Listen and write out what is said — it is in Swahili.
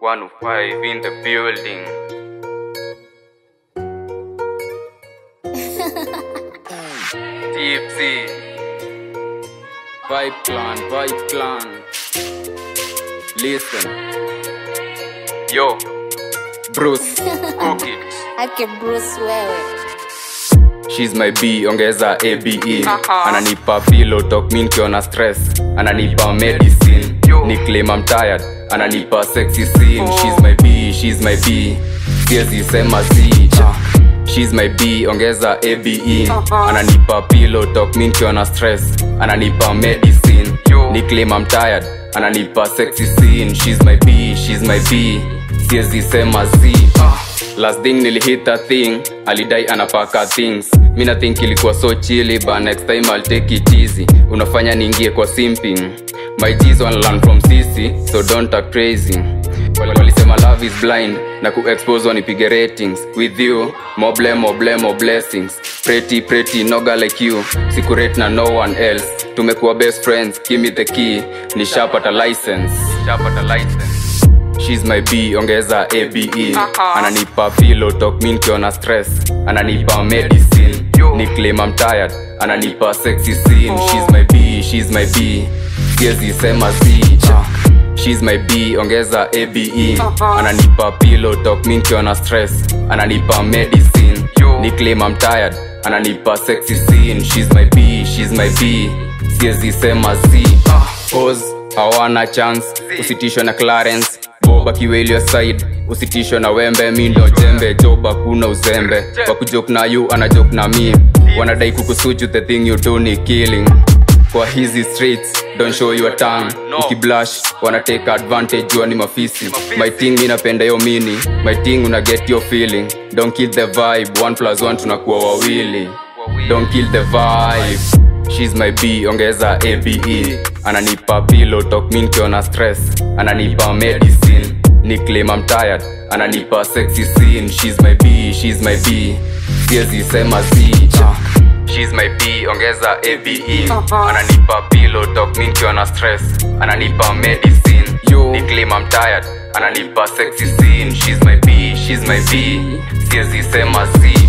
105 in the building. Tipsy. Vibe clan, vibe clan. Listen. Yo, Bruce, cook it. ake bruce wewe She's my B, ongeza ABE Ananipa pillow talk mi nikiona stress Ananipa medicine Ni claim I'm tired Ananipa sexy scene She's my B, she's my B Siezi sema si Ah. She's my B, ongeza ABE Ananipa pillow talk mi nikiona stress Ananipa medicine Ni claim I'm tired Ananipa sexy scene She's my B, she's my B Siezi sema si Ah. last thing nilihit a thing alidai anapaka things mina think ilikuwa so chili but next time I'll take it easy unafanya niingie kwa simping my G's wanna learn from sisi so don't act crazy Wal- walisema love is blind na kuexpose wanipige ratings with you moble moble mo blessings pretty pretty noga like you sikurate na no one else tumekuwa best friends give me the key nishapata license nishapata license She's my B, ongeza ABE Ananipa pillow talk mi nikiona stress Ananipa medicine Ni claim I'm tired Ananipa sexy scene She's my B, she's my B Siezi sema si Ah. She's my B, ongeza ABE Ananipa pillow talk mi nikiona stress Ananipa medicine Ni claim I'm tired Ananipa sexy scene She's my B, she's my B Siezi sema si Ah. Pause, hawana chance usitishwe na clarence boba kiwelio side usitishwe na wembe mi ndo jembe joba kuna uzembe wakujok na yu anajok na mi wanadai kukusuju the thing you do ni killing kwa hizi streets don't show your tongue ukiblash wana take advantage jua ni mafisi my thing mi napenda yo mini my thing una get your feeling don't kill the vibe one plus one tunakuwa wawili don't kill the vibe She's my B, ongeza ABE Ananipa pillow talk mi nikiona stress Ananipa medicine Ni claim I'm tired Ananipa sexy scene She's my B, she's my B Siezi sema si ah. She's my B, ongeza ABE Ananipa pillow talk mi nikiona stress Ananipa medicine Ni claim I'm tired Ananipa sexy scene She's my B, she's my B Siezi sema si